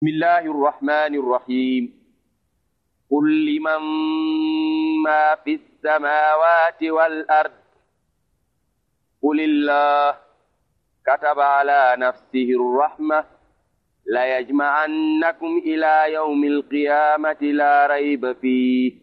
بسم الله الرحمن الرحيم قل لمن ما في السماوات والأرض قل الله كتب على نفسه الرحمة ليجمعنكم إلى يوم القيامة لا ريب فيه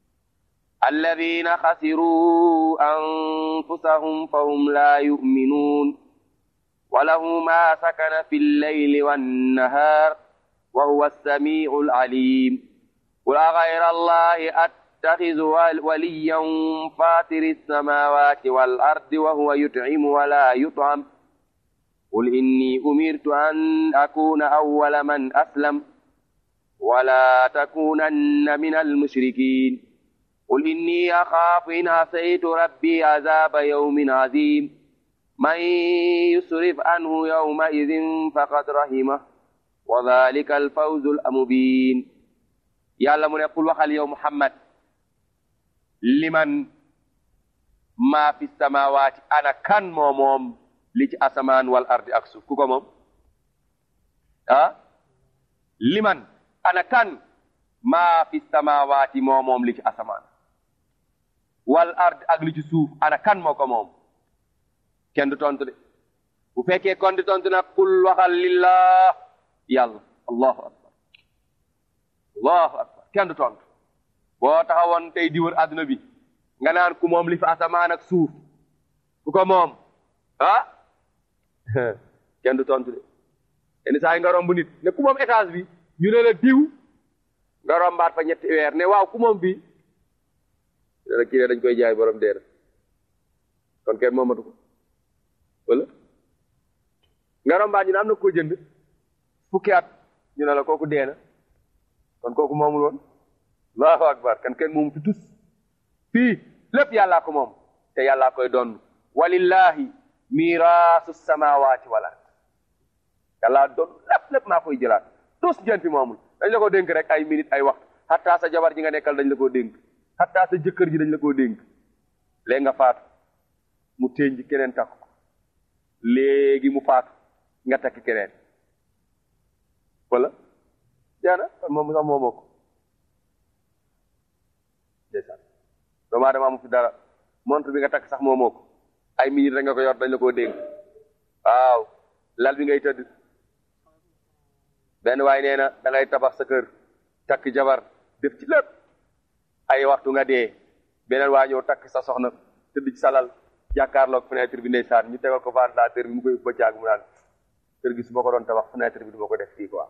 الذين خسروا أنفسهم فهم لا يؤمنون وله ما سكن في الليل والنهار وهو السميع العليم قل أغير الله أتخذ وليا فاطر السماوات والأرض وهو يطعم ولا يطعم قل إني أمرت أن أكون أول من أسلم ولا تكونن من المشركين قل إني أخاف إن عصيت ربي عذاب يوم عظيم من يصرف عنه يومئذ فقد رحمه وذلك الفوز المبين yàlla mu ne qul waxal yow muhammad liman maa fi samawaati ana kan moo moom li ci asamaan wal ardi ak suuf ku ko moom ah liman ana kan maa fi samawaati moo moom li ci asamaan wal ardi ak li ci suuf ana kan moo ko moom kenn du tontu de bu fekkee kon di tontu nag qul waxal lillah yàlla allahu akbar allahu akbar kenn du tontu boo taxawoon tey di wër àdduna bi nga naan ku moom li fi asamaan ak suuf ku ko moom ah kenn du tontu de yenn saa yi nga romb nit ne ku moom étage bi ñu ne la diw nga rombaat fa ñetti weer ne waaw ku moom bi ne la kii ne dañ koy jaay borom dee kon kenn moomatu ko wala nga rombaat ñu ne am na ko jënd fukki at ñu ne la kooku dee na kon kooku moomul woon allahu akbar kan kenn moomu fi tus fii lépp yàllaa ko moom te yàllaa koy doon walillahi miraasu samawati wal ard yàllaa doon lépp lépp maa koy jëlaat tus jën fi moomul dañ la ko dénk rek ay minute ay waxtu xattaa sa jabar ji nga nekkal dañ la koo dénk xattaa sa jëkkër ji dañ la koo dénk léegi nga faatu mu téeñ ji keneen takk ko léegi mu faatu nga takk keneen wala jaana kon moom sax moomoo ko ndeysaan doomu aadama amu fi dara montre bi nga takk sax moomoo ko ay minute rek nga ko yor dañ la koo dénk waaw lal bi ngay tëdd benn waay nee na da ngay tabax sa kër takk jabar def ci lépp ay waxtu nga dee beneen waa ñëw takk sa soxna tëdd ci salal jàkkaarloog fenêtre bi ndeysaan ñu tegal ko ventilateur bi mu koy bëccaag mu naan kër gi su ma ko doon tabax fenêtre bi du ma ko def fii quoi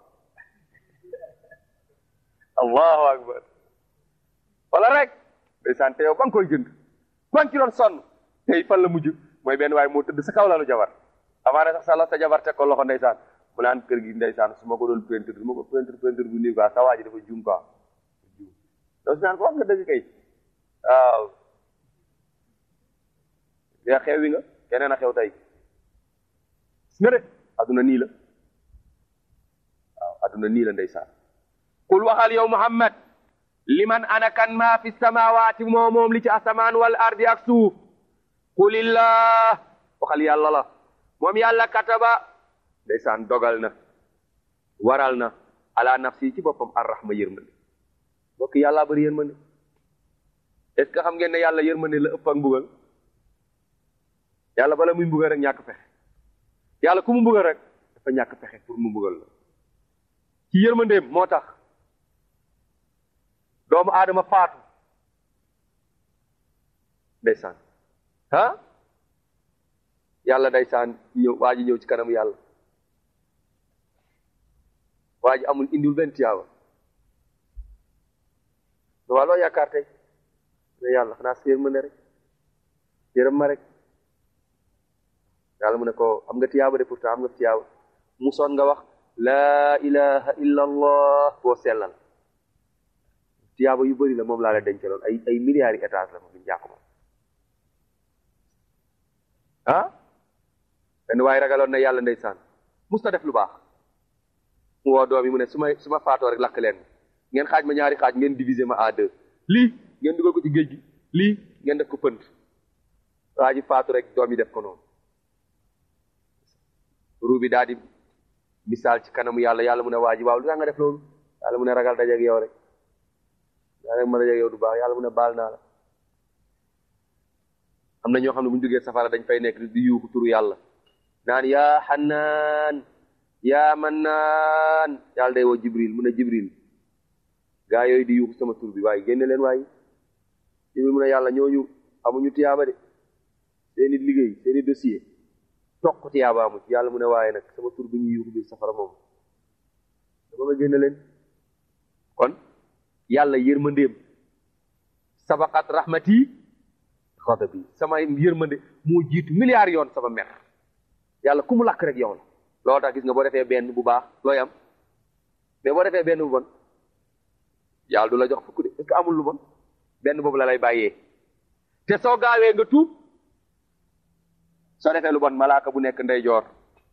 allahu akbar wala rek ndeysaan te yow ba nga koy jënd ba nga ci doon sonn tey fan la mujj mooy benn waaye moo tëdd sa kaw lalu jabar amaana sax sa la sa jabar teg ko loxo ndeysaan mu naan kër gi ndeysaan su ma ko doon peinture du ma ko peinture peinture bu nii quoi sa waa ji dafa juum quoi juum donc naan ko wax nga dëgg kay waaw yaa xewi nga keneen a xew tey gis nga de adduna nii la waaw adduna nii la ndeysaan qul waxal yow muhammad liman ana kan maa fi samawaati moo moom li ci asamaan wal ardi ak suuf qulillah waxal yàlla la moom yàlla kataba ndeysaan dogal na waral na ala nafsi ci boppam arrahma yërmande bokk yàlla bari yërmande est ce que xam ngeen ne yàlla yërmande la ëpp ak mbugal yàlla bala muy mbugal rek ñàkk pexe yàlla ku mu mbugal rek dafa ñàkk pexe pour mu mbugal la ci yërmandeem moo tax doomu aadama faatu ndeysaan ah yàlla ndeysaan ñëw waa ji ñëw ci kanam yàlla waa ji amul indiwul benn tiyaaba waa loo yaakaar tey ne yàlla xanaa sa yërmande rek yërëm ma rek yàlla mu ne ko am nga tiyaaba de pourtant am nga tiyaaba musoon nga wax laa ilaha illa allah boo sellal tiyaaba yu bëri la moom laa la dencaloon ay ay milliards yi étage la moom duñu jàkk moom ah benn waaye ragaloon na yàlla ndeysaan mus na def lu baax mu woo doom yi mu ne su ma su ma faatoo rek lakk leen ngeen xaaj ma ñaari xaaj ngeen diviser ma à deux lii ngeen dugal ko ci géej gi lii ngeen def ko pënd waa ji faatu rek doom yi def ko noonu ruu bi daal di misaal ci kanamu yàlla yàlla mu ne waa ji waaw lu tax nga def loolu yàlla mu ne ragal dajeeg yow rek yaa rek ma dajeeg yow du baax yàlla mu ne baal naa la am na ñoo xam ne bu ñu duggee safara dañ fay nekk di yuuxu turu yàlla naan yaa xannaan yaa mannaan yàlla day woo jibril mu ne jibril gaa yooyu di yuuxu sama tur bi waaye génne leen waaye jibril mu ne yàlla ñooñu amuñu tiyaaba de seeni liggéey seeni dossier toq tiyaaba amu ci yàlla mu ne waaye nag sama tur bi ñu yuuxu biir safara moom dama nga génne leen kon yàlla yërmandeem sabaqat rahmati xadabi sama yërmande moo jiitu milliard yoon sama mer yàlla ku mu lakk rek yow la loolu tax gis nga boo defee benn bu baax looy am mais boo defee benn bu bon yàlla du la jox fukk de est-ce que amul lu bon benn boobu la lay bàyyee te soo gaawee nga tuub soo defee lu bon malaaka bu nekk ndeyjoor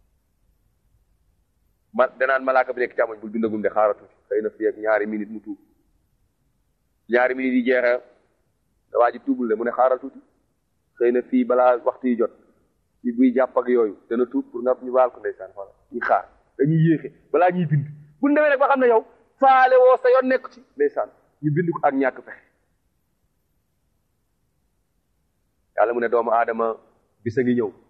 ma danaan malaaka bu nekk càmmoñ bul bindagum de xaaratu xëy na fi ak ñaari minute mu tuub ñaari minute yi jeexee waa ji tuubul de mu ne xaaral tuuti xëy na fii balaa waxtu yi jot ci buy jàpp ak yooyu dana tuub pour nga ñu baal ko ndeysaan xoolal ñu xaar dañuy yéexe balaa ñuy bind bu ñu demee rek ba xam ne yow faale woo sa yoon nekk ci ndeysaan ñu bind ko ak ñàkk fexe yàlla mu ne doomu aadama bisa ngi ñëw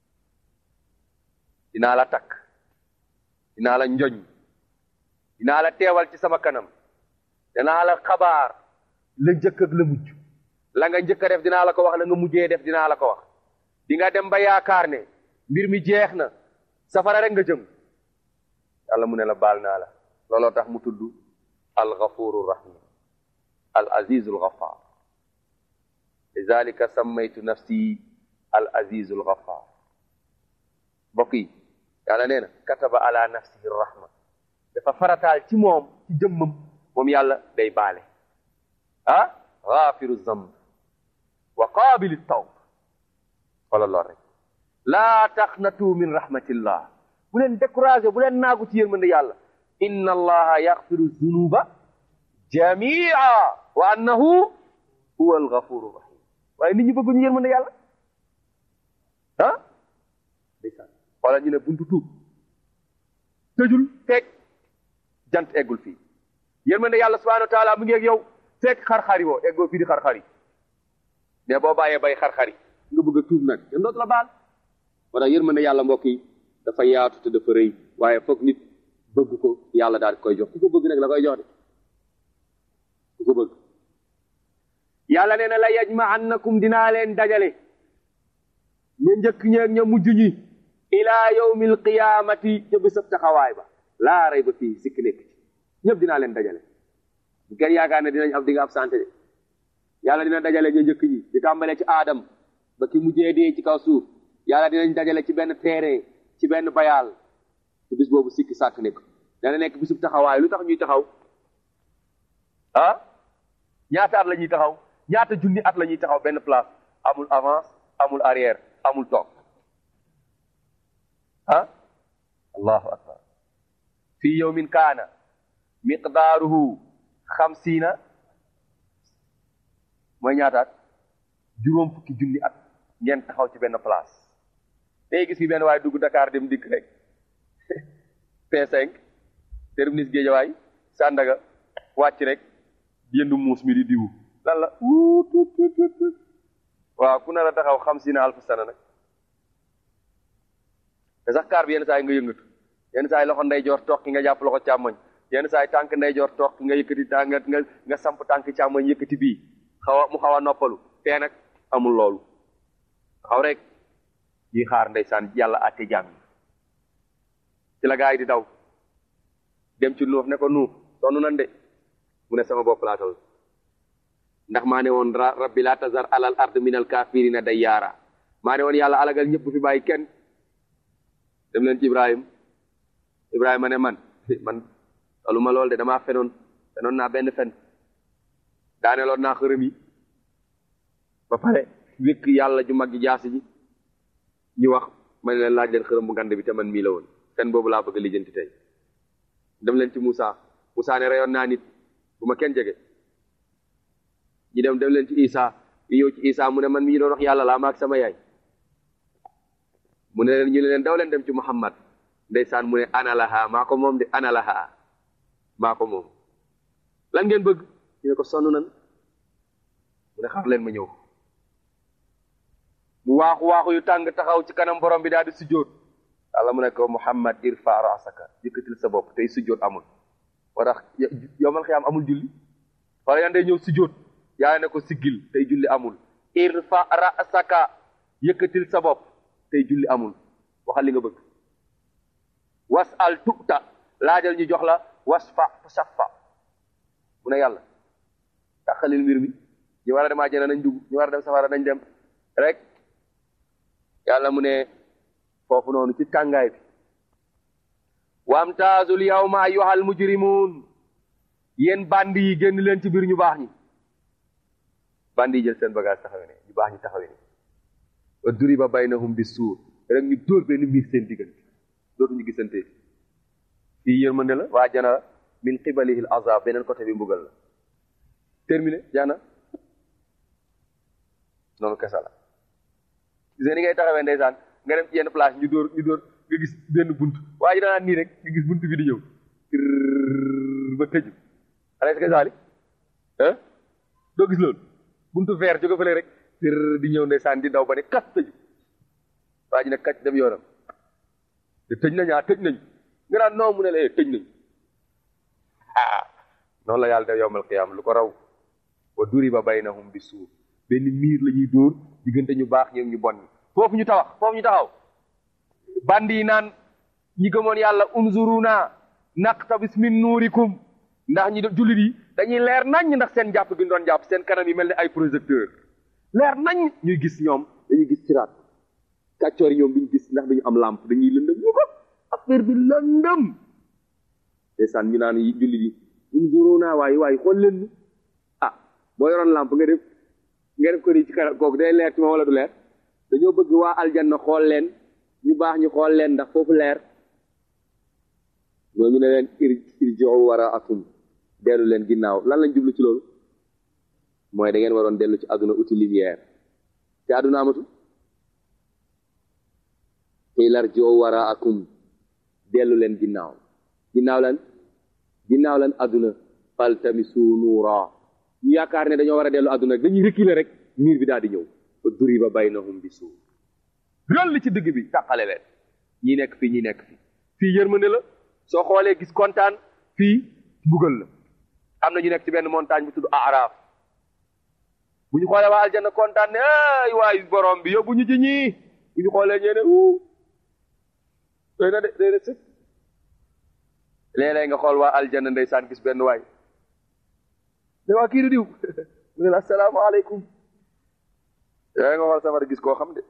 dinaa la takk dinaa la njoñ dinaa la teewal ci sama kanam dinaa la xabaar la njëkk ak la mujj la nga njëkk a def dinaa la ko wax la nga mujjee def dinaa la ko wax di nga dem ba yaakaar ne mbir mi jeex na safara rek nga jëm yàlla mu ne la baal naa la looloo tax mu tudd al ghafuru rahim al azizul ghafar lidalika sammaytu nafsi al azizul ghafar mbokk yi yàlla nee na kataba ala nafsihi rahma dafa farataal ci moom ci jëmmam moom yàlla day baale ah ghafiru zamb wa qabilu tawb wala lool rek laa taqnatu min rahmatillah bu leen découragé bu leen naagu ci yërmande yàlla inna allaha yaxfiru zunuba jamia wa annahu huwa alghafuru rahim waaye nit ñi bëgguñu yërmande yàlla ah ndeysaan wala ñu ne buntu tuub tëjul fekk jant eggul fii yërmande yàlla subhanahu wa taala mu ngi ak yow fekk xar-xari woo eggoo fii di xar-xari mais boo bàyyee bay xar-xari nga bëgg a tuub nag kenn dootu la baal moo tax yërmande yàlla mbokk yi dafa yaatu te dafa rëy waaye foog nit bëgg ko yàlla daal di koy jox ku ko bëgg nag la koy jox de ku ko bëgg yàlla nee na la yajma'annakum dinaa leen dajale ña njëkk ñeeg ña mujj ñi ila yawmil qiyamati ca bésab taxawaay ba laa rey ba fii sikki nekk ci ñëpp dinaa leen dajale bu kenn yaakaar ne dinañ am di nga absenté de yàlla dina dajale ña njëkk ñi di tàmbalee ci aadam ba ki mujjee dee ci kaw suuf yàlla dinañ dajale ci benn terrain ci benn bayaal ci bis boobu sikki sàkk nekk dana nekk bisub taxawaay lu tax ñuy taxaw ah ñaata at la ñuy taxaw ñaata junni at la ñuy taxaw benn place amul avance amul arrière amul toog ah allahu akbar fii yawmin kaana miqdaaruhu xamsiina mooy ñaataat juróom fukki junni at ngeen taxaw ci benn place day gis fi benn waaye dugg Dakar dem dikk rek P5 terminus Géejawaay Sandaga wàcc rek yëndu muus mi di diwu lan la wuut waaw ku nar a taxaw xamsiina alf sana nag te sax kaar bi yenn saa yi nga yëngatu yenn saa yi loxo ndeyjoor toog ki nga jàpp loxo càmmoñ yenn saa yi tànk ndeyjoor toog ki nga yëkkati tànk nga nga samp tànk càmmoñ yëkkati bii xaw a mu xaw a noppalu tee nag amul loolu xaw rek yi xaar ndeysaan yàlla àtte jaam yi ci la gaa yi di daw dem ci nuux ne ko nuux sonn nan de mu ne sama bopp laa tol ndax maa ne woon rabbi laa tazar alal ard min al kafirina dayyaara maa ne woon yàlla alagal ñëpp fi bàyyi kenn dem leen ci ibrahim ibrahima ne man man tolu ma lool de damaa fenoon fenoon naa benn fen daaneloon naa xërëm yi ba pare wékk yàlla ju mag ji jaasi ji ñu wax ma ne leen laaj leen xërëm bu ngand bi te man mii la woon fen boobu laa bëgg lijjanti tey dem leen ci Moussa Moussa ne reyoon naa nit bu ma kenn jege ñu dem dem leen ci Isa ñu ñëw ci Isa mu ne man mi ñu doon wax yàlla laa maag sama yaay mu ne leen ñu ne leen daw leen dem ci Muhammad ndeysaan mu ne ana laha maa ko moom de ana laha maa ko moom lan ngeen bëgg ñu ne ko sonn nan mu ne xaar leen ma ñëw mu waaxu waaxu yu tàng taxaw ci kanam borom bi daal di sujjóot yàlla mu ne ko Muhammad irfa rasaka yëkkatil sa bopp tey sujjóot amul moo tax yowmal xiyaam amul julli wala yan day ñëw sujjóot yaa ne ko siggil tey julli amul irfa rasaka yëkkatil sa bopp tey julli amul waxal li nga bëgg was al tuta laajal ñu jox la wasfa saffa mu ne yàlla taxalil mbir mi ñu war a dem àjjana nañ dugg ñu war a dem safara nañ dem rek yàlla mu ne foofu noonu ci tàngaay bi wamtaazul yawma ayyuhal mujrimun yéen bandi yi génn leen ci biir ñu baax ñi bandi yi jël seen bagage taxawe ne ñu baax ñi taxawe ne wa duriba baynahum bi suur rek ñu dóor benn miir seen diggante dootuñu gisante fii yërmande la waa jana min qibalihi al azab beneen côté bi mbugal la terminé jaana noonu kesa la gis nga ni ngay taxawee ndeysaan nga dem ci yenn place ñu dóor ñu dóor nga gis benn bunt waa ji danaan nii rek nga gis bunt bi di ñëw ba tëju ala est-ce que saali ah doo gis loolu buntu vert jóge fële rek di ñëw ndeysaan di daw ba ne kas tëju waa ji ne kacc dem yoonam te tëj nañ ah tëj nañ nga naan non mu ne la eh tëj nañ ah noonu la yàlla def yowmal qiyaam lu ko raw wa duriba baynahum bi suur benn miir la ñuy dóor diggante ñu baax ñoom ñu bon ñi foofu ñu tawax foofu ñu taxaw bandi yi naan ñi gëmoon yàlla unzuruna naqtabis min nuurikum ndax ñi jullit yi dañuy leer nañ ndax seen jàpp gi ñu doon jàpp seen kanam yi mel ni ay projecteur leer nañ ñuy gis ñoom dañuy gis siraat kàccoor yi ñoom duñu gis ndax duñu am lampe dañuy lëndëm ñu ko affaire bi lëndëm ndeysaan ñu naan jullit yi unzuruna waaye waaye xool leen ni ah boo yoroon lampe nga def nga def ko di ci kanam kooku day leer ci moom wala du leer dañoo bëgg waa aljanna xool leen ñu baax ñu xool leen ndax foofu leer ñooñu ne leen ir irji'u waraakum dellu leen ginnaaw lan lañ jublu ci loolu mooy da ngeen waroon dellu ci àdduna uti lumière te àdduna amatu qiila irji'u waraakum dellu leen ginnaaw ginnaaw lan ginnaaw lan àdduna faltamisu nuura ñu yaakaar ne dañoo war a dellu àdduna rek dañuy reculer rek miir bi daal di ñëw fa duriba baynahum bi suur rël li ci digg bi tàqale leen ñi nekk fii ñi nekk fii fii yërmande la soo xoolee gis kontaan fii mbugal la am na ñu nekk ci benn montagne bu tudd Araf bu ñu xoolee waa aljanna kontaan ne ay waay borom bi yóbbu ñu ci ñii bu ñu xoolee ñee ne uu doy na de doy na sëg léeg-léeg nga xool waa aljanna ndeysaan gis benn waay ne waa kii du diw mu ne la asalaamaaleykum yaa nga xool safara gis koo xam de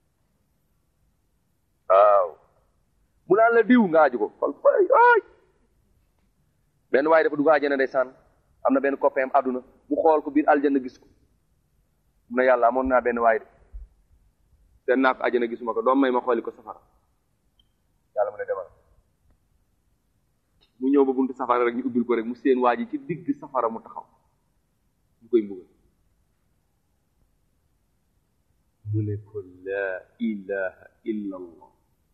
waaw mu naan la diw nga aju ko xool fay ay benn waaye dafa dugg àjjana ndeysaan am na benn copain àdduna mu xool ko biir aljanna gis ko mu ne yàlla amoon naa benn waay de seen naa ko àjjana gisuma ko doom may ma xooli ko safara yàlla mu ne demal mu ñëw ba buntu safara rek ñu ubbil ko rek mu seen waa ji ci digg safara mu taxaw ñu koy mbugal mu ne ko laa ilaha illa allah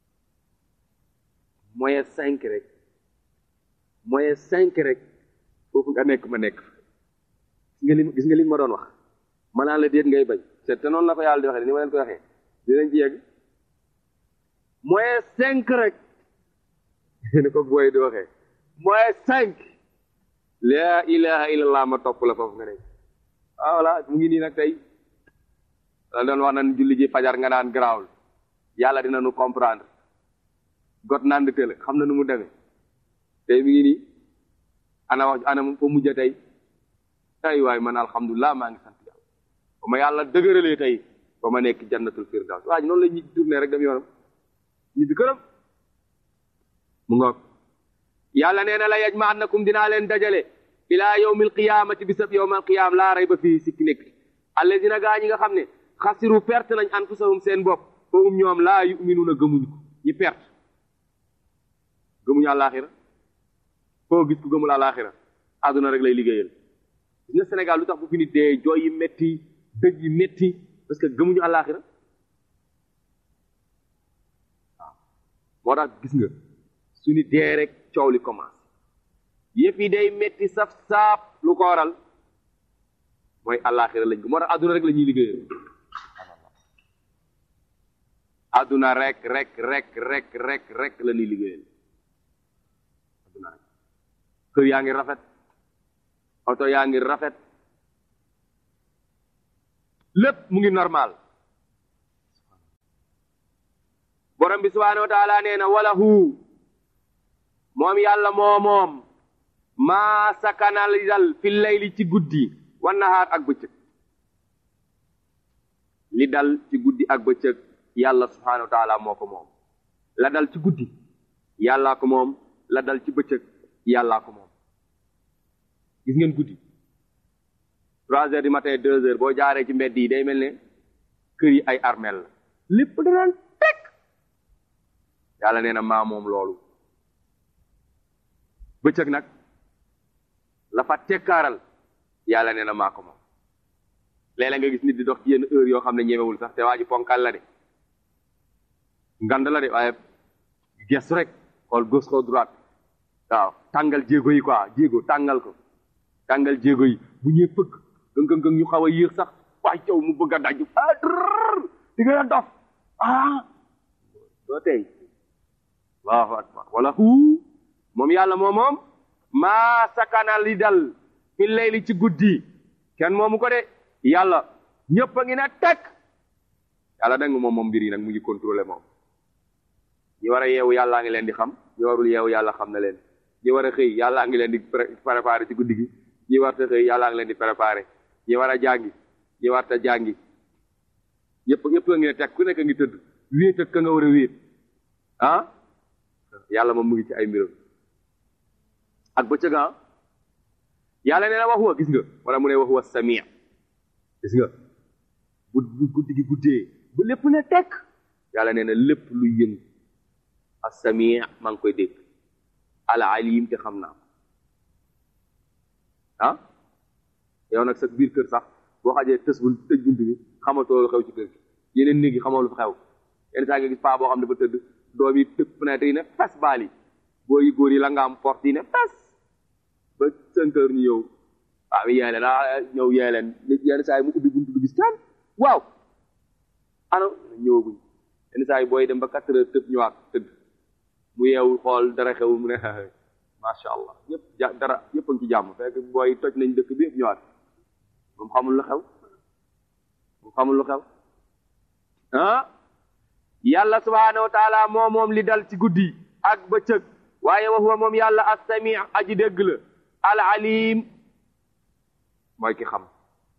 moyen cinq rek moyen cinq rek foofu nga nekk ma nekk gis nga li gis nga li ma doon wax ma naan la déet ngay bañ te te noonu la ko yàlla di waxee ni ma leen ko waxee dinañ ci yegg moyen cinq rek ni ko booy di waxee moyen cinq laa ilaha illallah ma topp la foofu nga nekk ah voilà mu ngi nii nag tey la doon wax nan julli ji fajar nga naan garaawul yàlla dina nu comprendre got naan di tële xam na nu mu demee tey mi ngi nii ana wax ana fa mujj tey ay waay man alhamdulilah maa ngi sant yàlla ba ma yàlla dëgëralee tey ba ma nekk jannatul firdaws waa ji noonu la ñuy tourné rek dem yoonam ñibbi këram mu ngoog yàlla nee na la yajma'annakum dinaa leen dajale ilaa yawmil qiyaamati bisab yawmal qiyaam laa rayba fii sikki nekk allazina gaa ñi nga xam ne xasiru perte nañ anfusahum seen bopp fahum ñoom laa yu'minuuna gëmuñu ko ñi perte gëmuñu àllaaxira foo gis ku gëmul àllaaxira àdduna rek lay liggéeyal gis nga Sénégal lu tax bu fi nit dee jooy yi metti dëj yi metti parce que gëmuñu àllaaxira waaw moo tax gis nga su ni dee rek coow li commencé yëf yi day metti saf saap lu ko waral mooy àllaaxira lañ ko moo tax adduna rek la ñuy liggéeyal adduna rek rek rek rek rek rek la ñuy liggéeyal adduna rek kër yaa ngi rafet oto yaa ngi rafet lépp mu ngi normal borom bi subhaanahu wa taala nee na wala hu moom yàlla moo moom maa sakanal dal fi layli ci guddi wan nahaar ak bëccëg li dal ci guddi ak bëccëg yàlla subhaanahu wa taala moo ko moom la dal ci guddi yàllaa ko moom la dal ci bëccëg yàllaa ko moom gis ngeen guddi trois heures du matin deux heures boo jaaree ci mbedd yi day mel ne kër yi ay armel la lépp danaan teg yàlla nee na maa moom loolu bëccëg nag la fa tekkaaral yàlla nee na maa ko moom léeg-léeg nga gis nit di dox ci yenn heure yoo xam ne ñemewul sax te waa ji ponkal la de ngand la de waaye gestu rek xool gauche xool droite waaw tàngal jéego yi quoi jéego tàngal ko tàngal jéego yi bu ñuy fëgg gëng gëng ñu xaw a yéex sax waaye caw mu bëgg a daju ah drrr di nga a dof ah doo tey allahu akbar wala huu moom yàlla moom moom maa sakana li dal fi layli ci guddi kenn moomu ko de yàlla ñëpp a ngi ne teg yàlla da nga moom moom mbir yi nag mu ngi contrôlé moom ñi war a yeewu yàllaa ngi leen di xam ñi warul yeewu yàlla xam na leen ñi war a xëy yàllaa ngi leen di préparé ci guddi gi ñi war ta xëy yàllaa ngi leen di préparé ñi war a jàngi ñi war ta jàngi ñëpp ñëpp a ngi ne teg ku nekk ngi tëdd wéet ak ka nga war a wéet ah yàlla moom mu ngi ci ay mbiram ak bëccëg ah yàlla nee na waxuwa gis nga wala mu ne waxuwa samia gis nga bu bu guddi gi guddee ba lépp ne tekk yàlla nee na lépp luy yëngu as-samia maa ngi koy dégg al alim te xam naa ah yow nag sa biir kër sax boo xajee tës bu tëj bunt bi xamatoo lu xew ci kër gi yeneen néeg yi xamoo lu fa xew yenn saa nga gis paa boo xam ne dafa tëdd doom yi tëb fenêtre yi ne fes baal yi boo yi góor yi la nga am porte yi ne fes ba cinq heures ñu ñëw waaw yee leen ah ñëw yee leen yenn saa yi mu ubbi buntu du gis kenn waaw ano ñëwaguñ yenn saa yi booy dem ba quatre heures tëb ñëwaat tëdd mu yeewul xool dara xewul mu ne macha allah ñëpp ja dara ñëpp a ngi ci jàmm fekk booy toj nañ dëkk bi yëpp ñëwaat moom xamul lu xew moom xamul lu xew ah yàlla subhaanahu wa taala moo moom li dal ci guddi ak bëccëg waaye wa huwa moom yàlla as-sami aji dégg la al alim mooy ki xam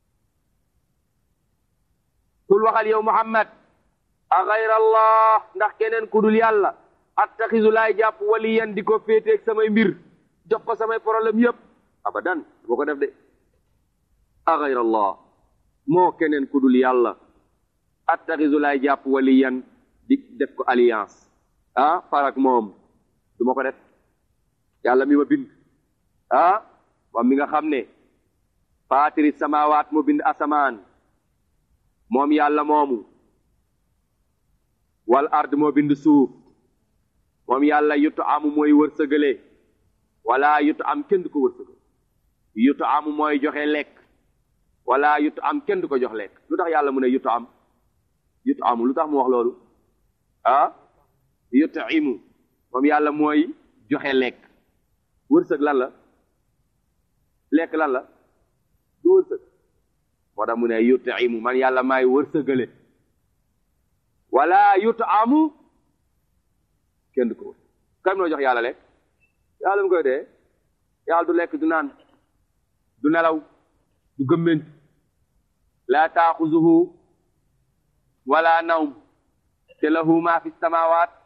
kul waxal yow muhammad a gayra allah ndax keneen ku dul yàlla attaxisu laay jàpp waliyan di ko féeteeg samay mbir jox ko samay problème yépp abadan boo ko def de a gayra allah moo keneen ku dul yàlla attaxisu laay jàpp waliyan di def ko alliance ah farak moom du ma ko def yàlla mi ma bind ah moom mi nga xam ne faatiri samawaat mu bind asamaan moom yàlla moomu wal ard moo bind suuf moom yàlla yutu amu mooy wërsëgale wala yutu am kenn du ko wërsëgal yutu amu mooy joxe lekk wala yutu am kenn du ko jox lekk lu tax yàlla mu ne yutu am yutu amu lu tax mu wax loolu ah yutu imu moom yàlla mooy joxe lekk wërsëg lan la lekk lan la du wërsëg moo tax mu ne yutu imu man yàlla maay wërsëgale wala yutu amu kenn du ko wër kan noo jox yàlla lekk yàlla mu koy dee yàlla du lekk du naan du nelaw du gëmment laa taaxuzuhu wala nawm te lahu ma fi samawaat